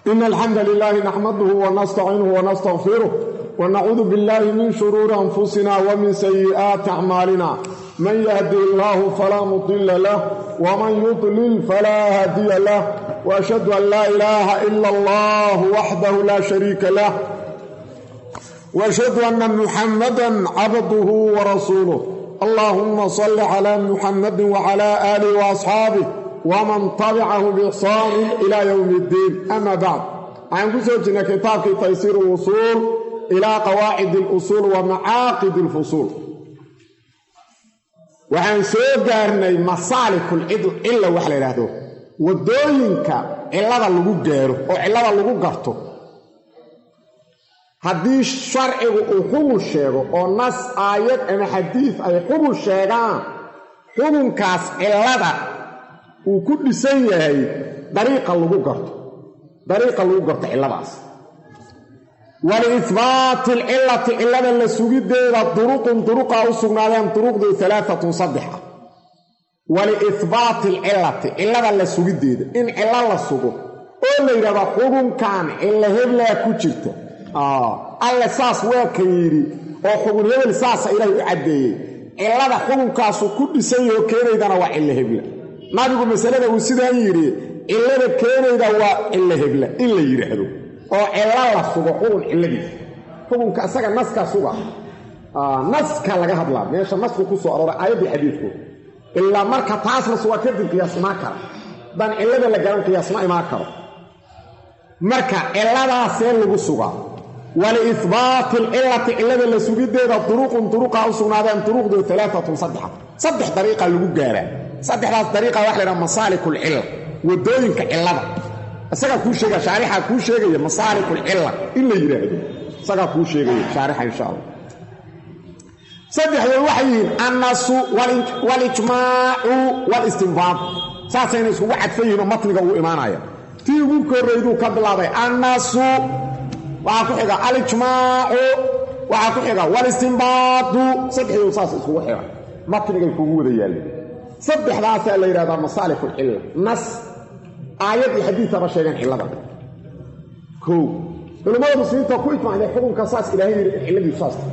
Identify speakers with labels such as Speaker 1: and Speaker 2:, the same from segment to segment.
Speaker 1: إن الحمد لله نحمده ونستعينه ونستغفره ونعوذ بالله من شرور أنفسنا ومن سيئات أعمالنا من يهدي الله فلا مضل له ومن يضلل فلا هادي له وأشهد أن لا إله إلا الله وحده لا شريك له وأشهد أن محمدا عبده ورسوله اللهم صل على محمد وعلى آله وأصحابه ومن تبعه بإحسان إلى يوم الدين أما بعد عن كسوجنا كتاب تيسير الوصول إلى قواعد الأصول ومعاقد الفصول waxaan soo gaarnay masaalikul cilla wax la yidhaahdo waddooyinka cillada lagu gaaro oo cillada lagu garto haddii sharcigu uu xubun sheego oo nas aayad ama xadiid ay xubun sheegaan xubunkaas cillada uu ku dhisan yahay dariiqa lagu garto dariiqa lagu garto cilladaas waliihbaati alcillati cillada la sugiddeeda duruqun duruqaa u sugnaadeen duruqdu alaaatun saddexa waliihbaati alcillati cillada la sugiddeeda in cillo la sugo oo la yidhahdo xubunkan cillo heblaa ku jirta alle saas waa ka yidhi oo xubun hebel saasa ilaahay u caddeeyey cillada xubunkaasu ku dhisan yahoo keenaydana waa cillo hebla nabigu masalada uu sidaan yidhi cillada keenayda waa cillo hebla in la yidhaahdo oo cillo la sugo xubun cilladiisa xubunka isaga naska suga naska laga hadlaa meesha nasku ku soo arooray aayaddii xadiidku ilaa marka taas la sugaa kadib qiyaas imaan kara haddaan cillada la garan qiyaas ma imaan karo marka cilladaasee lagu sugaa waliihbaati alcillati cillada la sugiddeeda duruqun duruqaa u sugnaadeen duruqdu alaaatun saddexa saddex dariiqa lagu gaaraa saddexdaas dariiqa waxa la ydhaha masaalikulcilla waddooyinka cillada isagaa kuu sheegaya shaarixaa kuu sheegaya masaalikulcilla in la yidhaahdo isagaa kuu sheegaya shaarixa insha allah saddexdood waxay yihiin annasu walijmaacu walistinbaad saasayna iskugu cadfan yihin oo matniga uu imaanaya tii ugu korrayduu ka bilaabay annasu waxaa ku xiga alijmaacu waxaa ku xiga walistinbaadu saddexdood saas iskugu xiga matnigay kugu wada yaalleen saddexdaasaa la yidhahdaa masaalikulcilla nas aayad iyo xadiidaba sheegeen cillada kow culimmada muslimiinta ku ijmacday xukunka saas ilaahay yidhi in cilladiisu saas tahay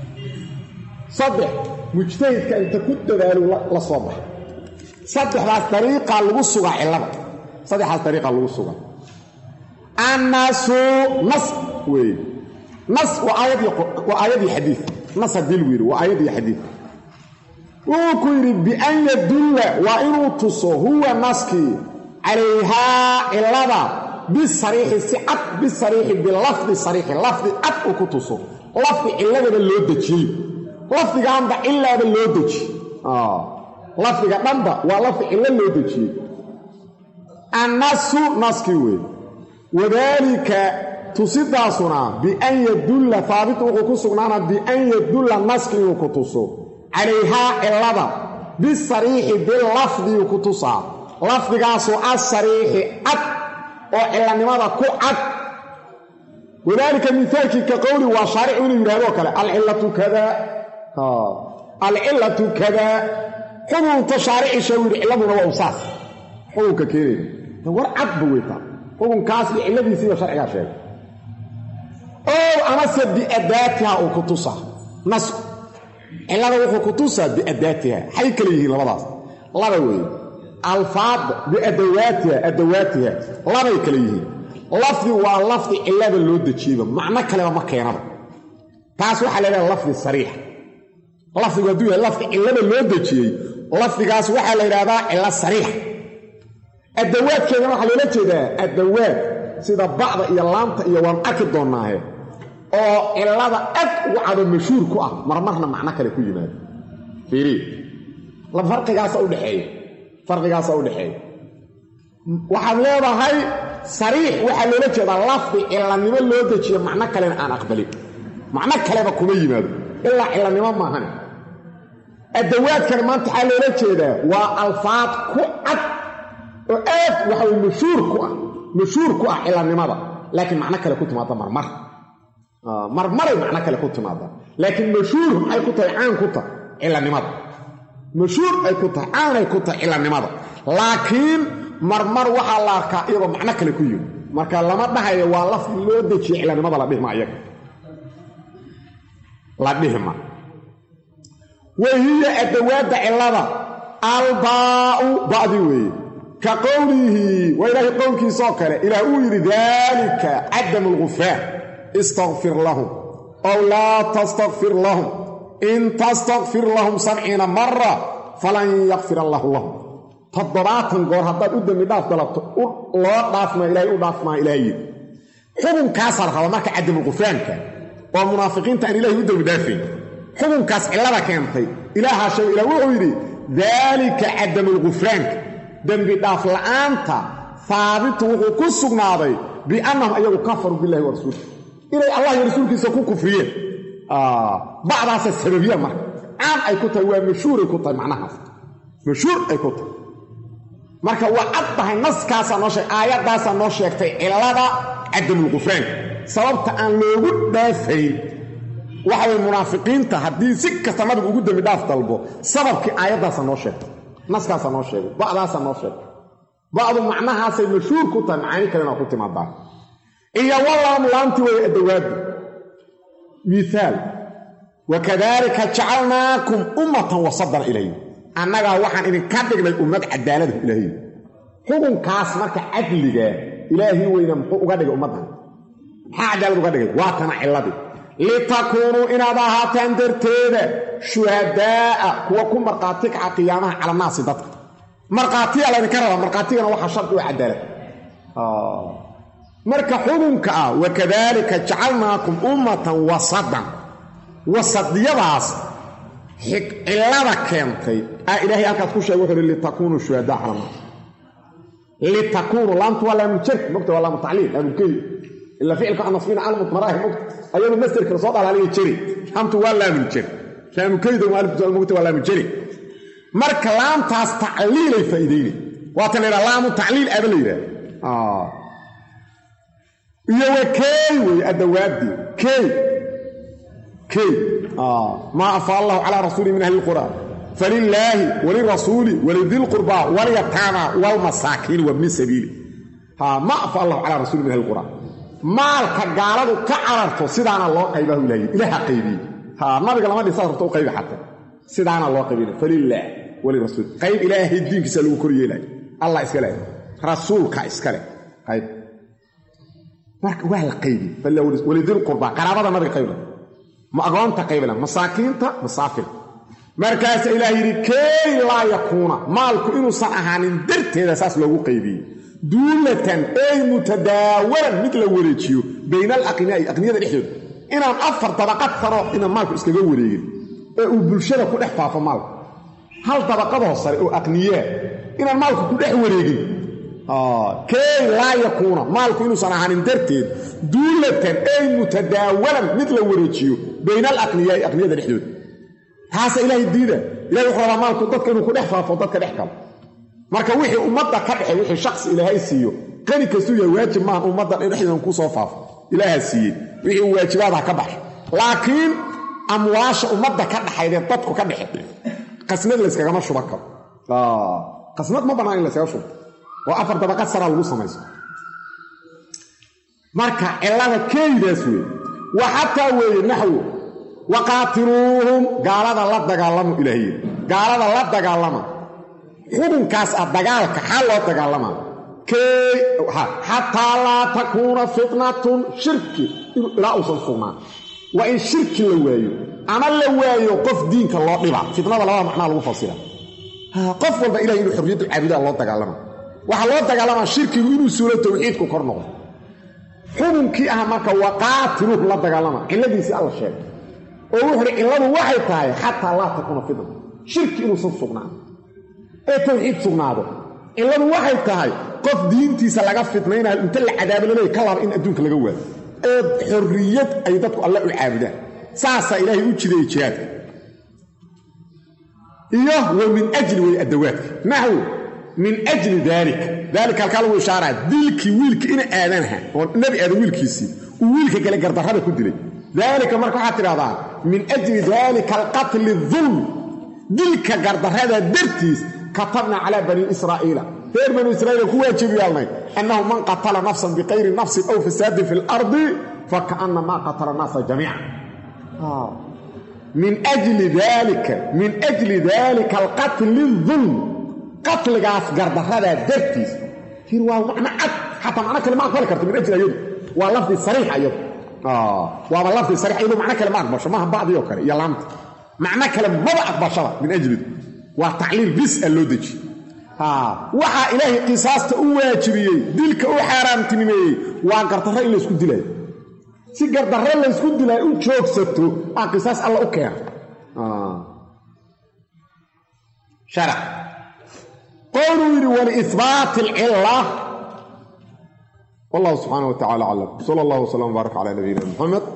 Speaker 1: saddex mujtahidka inta ku dadaalo la soo baxa saddexdaas dariiqaa lagu sugaa cillada saddexdaas dariiqaa lagu sugaa annaasu nas weeye nas waa aayadii xadiid nas haddii lagu yidhi waa aayad iyo xadiid wuxuu ku yidhi bian yadulla waa inuu tuso huwa naskii calayhaa cillada bisariixi si cad bisariixi bilafdi sariixi lafdi cad uu ku tuso lafdi cilladaba loo dejiyey lafdigaanba cilaaba loo dejiye lafdiga dhanba waa lafdi cillo loo dejiyey annasu naskii weeye wadaalika tusidaasuna bian yadulla haabit wuxuu ku sugnaana bian yadulla naski inuu ku tuso calayhaa cillada bisariixi bilafdiu ku tusaa lafdigaasoo asariixi cad oo cillanimada ku cad wadaalika mihaalkii ka qowli waa shaaricu inuu yidhahdoo kale alcillatu kadaa alcillatu kadaa xubunta shaarici sheegu yidhi cilladuna waa usaas xubunka keenayna war cadba weytaa xukunkaas iyo cilladiisiiba sharcigaa sheegay ow amase biadaatiha uu ku tusaa nasku cillada wuxuu ku tusaa biadaatiha xay kale yihiin labadaas laba weeye alfaada biadawaatiha adawaatiha labay kale yihiin lafdi waa lafdi cillada loo dejiyeyba macno kaleba ma keenaba taas waxaa la ydhaha lafdi sariixa lafdigu hadduu yahay lafdi cillada loo dejiyey lafdigaas waxaa la yidhahdaa cillo sariixa adawaadkeedana waxaa loola jeedaa adawaad sida bacda iyo laamta iyo waan arki doonnaahe oo cillada ad ugu cado mashhuur ku ah marmarna macno kale ku yimaado fiiriy farqigaasa udhexeeya farqigaasa udhexeeya waxaad leedahay sariix waxaa loola jeedaa lafdi cillanimo loo dejiyo macno kalena aan aqbalin macno kaleba kuma yimaado ilaa cillanimo maahan adawaadkana maanta waxaa loola jeedaa waa alfaad ku cad oo aad waxaway mashhuur ku ah mashhuur ku ah cillanimada laakiin macno kale ku timaada marmar marmaray macno kale ku timaada laakiin mashhuur maxay ku tahay caan ku tahay cillanimada mashhuur ay ku tahay caanay ku tahay cillanimada laakiin marmar waxaa la arkaa iyagoo macno kale ku yimi marka lama dhahayo waa lafdi loo dejiye cilanimada la dhihma iyaga la dhihma wahiya adawaadda cilada albaau ba'di weeye ka qowlihi waa ilaahay qowlkiisaoo kale ilaah uu yidhi daalika cadamu lgufraan istakfir lahum ow laa tastakfir lahum in tastakfir lahum sabciina mara falan yakfir allaahu lahum toddobaatan goor haddaad u dembi dhaaf dalabto loo dhaafmaa ilahay u dhaafmaa ilahay yidhi xukunkaasaa la rabaa marka cadamulgufraanka oo munaafiqiinta aan ilahay u dembi dhaafayn xukunkaas cillada keentay ilaahaa sheega ilah wuxuu yidhi daalika cadamulgufraanka dembi dhaaf la'aanta haabitu wuxuu ku sugnaaday biannahum ayagu kafaruu billahi wa rasuulih inay allah iyo rasuulkiisa ku kufriyeen bacdaasa sababiya marka caan ay ku tahay waa mashhuuray ku tahay macnahaas mashhuur ay ku tahay marka waa cad tahay naskaasaa noo sheeg aayaddaasaa noo sheegtay cillada cadamulgufraanka sababta aan loogu dhaafayn waxa way munaafiqiinta haddii si kasta nabigu ugu dembi dhaaf dalbo sababkii aayaddaasaa noo sheegtay naskaasaa noo sheegay ba'daasaa noo sheegay ba'du macnahaasay mashhuur ku tahay macaani kalena ku timaadaa iyo wallaamu laamti way adawaadu miaal wakadalika jacalnaakum ummatan wasadan ilayh annagaa waxaan idinka dhignay ummad cadaalada ilaahay xukunkaas marka cadligaa ilaahi weyna muxuu uga dhigay ummaddan maxaa cadaalad uga dhigay waa tana cilladii litakuunuu inaad ahaataan darteeda shuhadaa'a kuwa ku markhaati kaca qiyaamaha cala naasi dadka markhaatiyaa laydinka rabaa markhaatigana waxaa shardi u cadaalad marka xukunka ah wakadalika jacalnaakum ummatan wasadan wasadiyadaas cillada keentay a ilaahay halkaas ku sheegay wuxuu hi litakuunuu shuhadaa cala naas litakuunuu laamtu waa laamuljark mogta waa laamu tacliil laamulkeli ila ficilka anasbina calmut maraahi mogta ayadu masderka lasoo dhalaaliya jeri laamtu waa laamuljar laamulkelida mogta waa laamujari marka laamtaas tacliilay faa'iideyne waata la yidhaha laamu tacliil aba la yidhaha iyo wa keey wey addawaadii keey keey maa afaa allahu calaa rasuuli min ahli lqur'aan falilaahi walirasuuli walidilqurbaa walyataama walmasaakiin wabni sabiili ma afaa allahu calaa rasuuli min ahli lqur'aan maalka gaaladu ka cararto sidaana loo qaybahu ilahay ilaaha qaybiyey nabiga lama dhisa rabto u qaybi xata sidaana loo qaybina falilaah walirasuul qayb ilaahay diinkiisa lagu kor yeelaayo allah iska leh rasuulka iska leh qayb marka waa la qaybi walidilqurbaa qaraabada nabiga qaybla ma agoonta qaybla masaakiinta masaafir markaasa ilaah yidhi key laa yakuuna maalku inuusan ahaanin darteeda saas loogu qaybiyey duulatan ey mutadaawalan mid la wareejiyo bayna alaqniyaai aqniyada dhexdooda inaan afar dabaqad taro inaan maalku iskaga wareegin ee uu bulshada ku dhex faafo maalku hal dabaqadoo sare oo aqniyaa inaan maalku ku dhex wareegin key laa yakuuna maalku inuusan ahaanin darteed duulatan ey mutadaawalan mid la wareejiyo bayna alaqniyaai aqniyada dhexdooda taasa ilaahay diida ilahay wuxuu rabaa maalku dadka inuu ku dhex faafo dadka dhex galo marka wixii ummadda ka dhexay wixii shaksi ilaahay siiyo qani kastuu yahay waajib maaha ummadda dhexdeedan ku soo faafo ilaaha siiyey wixii uu waajibaadaha ka baxay laakiin amwaasha ummadda ka dhaxaydee dadku ka dhexe qasnad layskagama shuban karo qasnad ma bannaan in layskaga shubo oo afar dabaqad saraa lagu samayso marka cillada keeydaas weeye wa xataa weeye naxwo waqaatiluuhum gaalada la dagaalamu ilaahiy gaalada la dagaalama xubunkaas ah dagaalka xaa loo dagaalamaa key xataa laa takuuna fitnatun shirki ilaa uusan sugnaan waa in shirki la waayo ama la waayo qof diinka loo dhiba fitnada labada macnaa lagu fasira qof walba ilahay inuu xorriyaddu caabudaa loo dagaalama waxaa loo dagaalamaa shirkigu inuu suulo tawxiidku kor noqdo xubunkii ah marka waqaatiluuhum la dagaalama cilladiisii alla sheegay oo wuxuuhi cilladu waxay tahay xataa laa takuuna fitna shirki inuusan sugnaan ee tawxiid sugnaado cilladu waxay tahay qof diintiisa laga fitnaynayo inta la cadaabo laleey ka laaba in adduunka laga waayo ee xorriyad ay dadku alle u caabudaan saasaa ilaahay u jideeyey jihaadka iyo wa min ajli way addawaadka naxwu min ajli daalika daalika halkaa lagu ishaaraa dilkii wiilka ina aadanaha oo nebi aadan wiilkiisii uu wiilka kale gardarrada ku dilay daalika marka waxaad tidhahdaa min ajli daalika alqatli dulm dilka gardarrada dartiis katabna calaa banii israa'iila reer banu israiil ku waajib yeelnay annahu man qatala nafsan biqayri nafsin aw fasaadin fi lardi fakaannamaa qatala naasa jamiica min jli daalika min ajli daalika alqatli dulm qatligaas gardaradaa dartiis fir waa macno cad xataa macno kale ma aqbali karto min ajli ayadu waa lafdi sariixa iyadu waaba lafdi sariix iyadu macno kale ma aqbasho maaha bacdi oo kale iyo laamta macno kale maba aqbashada min ajlidu waa tacliil bis a loo deji waxaa ilaahay qisaasta u waajibiyey dilka u xaaraamtinimeeyey waa gardarro in laysku dilaayo si gardarro laysku dilaayo u joogsato aa qisaas alla u keena sharac qowluu yidhi waliihbaati alcilla wallahu subxaana wa tacala aclam sala allahu wslam wbaarak cala nabiyina muxamed